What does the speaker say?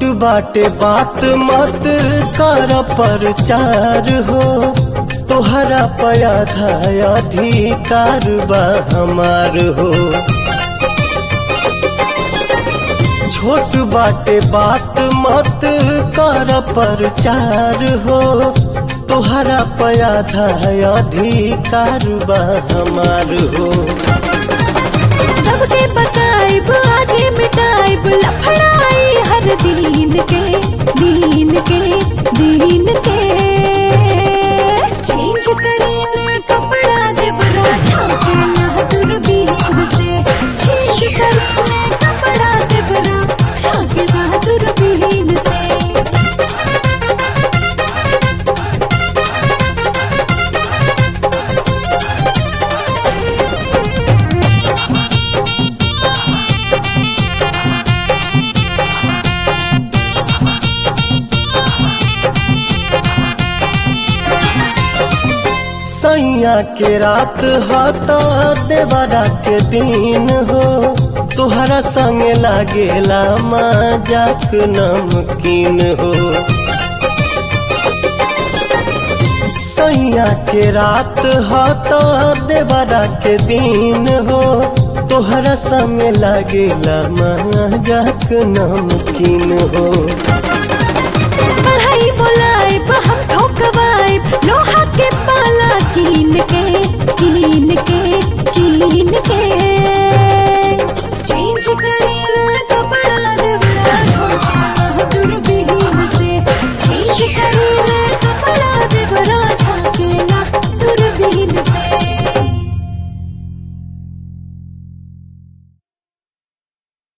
बाटे बात मत कर प्रचार हो तोहरा पया था अधिकार बा हमार हो छोट बाटे बात मत कर प्रचार हो तोहरा पया था अधिकार बा हमार हो सबके बताइब आजे मिटाइब लफड़ाई हर दीन के दीन के दीन के चेंज करेले कपड़ा देवरा झाकेला दूरबीन से चेंज करेले कपड़ा देवरा झाकेला दूरबीन से सैया के रात हता देवरा के दिन हो तोहरा संग लागेला मजाक नमकीन हो सैया के रात हता देवरा के दिन हो तोहरा संग लागेला मजाक नमकीन हो बढ़